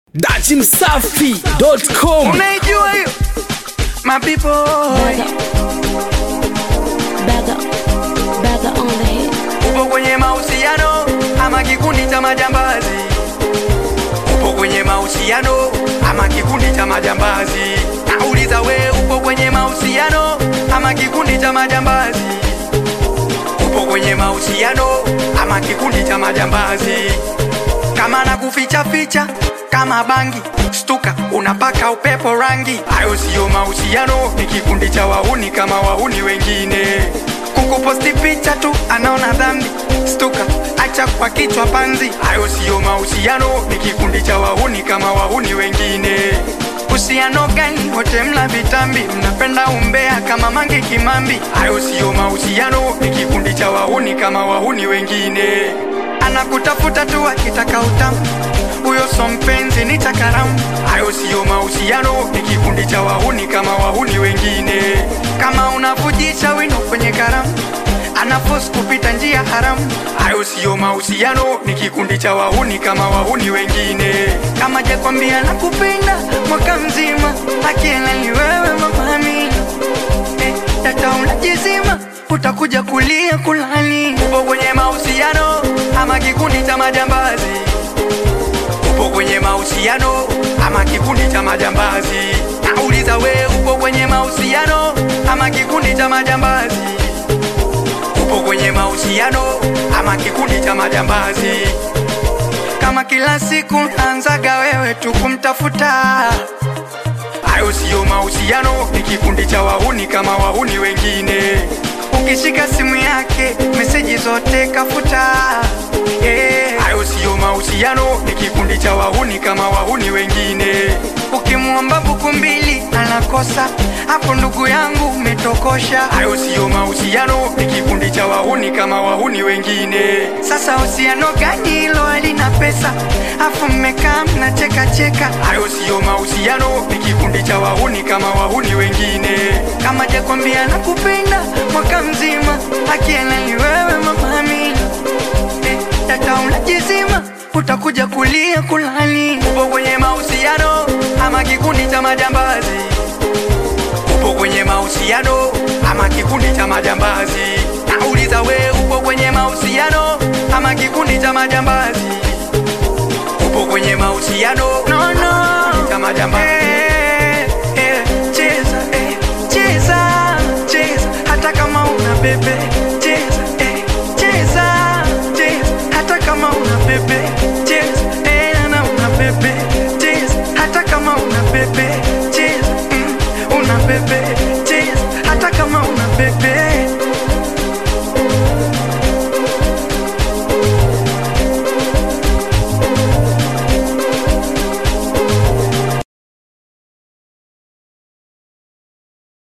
dachimsafi.com unaijua hiyo mapipo Bagger, bagger on the hit. upo kwenye mahusiano ama kikundi cha majambazi upo kwenye mahusiano ama kikundi cha majambazi nauliza we upo kwenye mahusiano ama kikundi cha majambazi upo kwenye mahusiano ama kikundi cha majambazi kama na kuficha ficha kama bangi stuka unapaka upepo rangi hayo siyo mahusiano ni kikundi cha wahuni kama wahuni wengine kukuposti picha tu anaona dhambi stuka acha kwa kichwa panzi hayo siyo mahusiano ni kikundi cha wahuni kama wahuni wengine uhusiano gani wote mla vitambi mnapenda umbea kama mange kimambi hayo siyo mahusiano ni kikundi cha wahuni kama wahuni wengine anakutafuta tu akitaka utamu huyo so mpenzi ni takaramu hayo siyo mahusiano ni kikundi cha wahuni kama wahuni wengine kama unavujisha wino kwenye karamu anafos kupita njia haramu hayo siyo mahusiano ni kikundi cha wahuni kama wahuni wengine kama jakwambia na kupenda mwaka mzima akiela ni wewe mama Amina eh, data unajizima utakuja kulia kulani upo kwenye mahusiano ama kikundi cha majambazi upo kwenye mahusiano ama kikundi cha majambazi nauliza we upo kwenye mahusiano ama kikundi cha majambazi upo kwenye mahusiano ama kikundi cha majambazi kama kila siku naanzaga wewe tu kumtafuta hayo siyo mahusiano ni kikundi cha wahuni kama wahuni wengine ukishika simu yake meseji zote kafuta Eh, hayo siyo mahusiano ni kikundi cha wahuni kama wahuni wengine ukimwomba buku mbili anakosa hapo ndugu yangu umetokosha hayo siyo mahusiano ni kikundi cha wahuni kama wahuni wengine sasa uhusiano gani hilo halina pesa afu mmekaa mnacheka cheka hayo siyo mahusiano ni kikundi cha wahuni kama wahuni wengine kama jakwambia nakupenda mwaka mzima akiena ni wewe mama Amina eh, data unajizima utakuja kulia kulani upo kwenye mahusiano ama kikundi cha majambazi upo kwenye mahusiano ama kikundi cha majambazi nauliza we upo kwenye mahusiano ama kikundi cha majambazi upo kwenye mahusiano no, no. cha majambazi eh, eh, cheza eh, cheza cheza hata kama una bebe cheza eh, cheza cheza hata kama una bebe cheza eh, na una bebe cheza hata kama una bebe cheza mm, una bebe cheza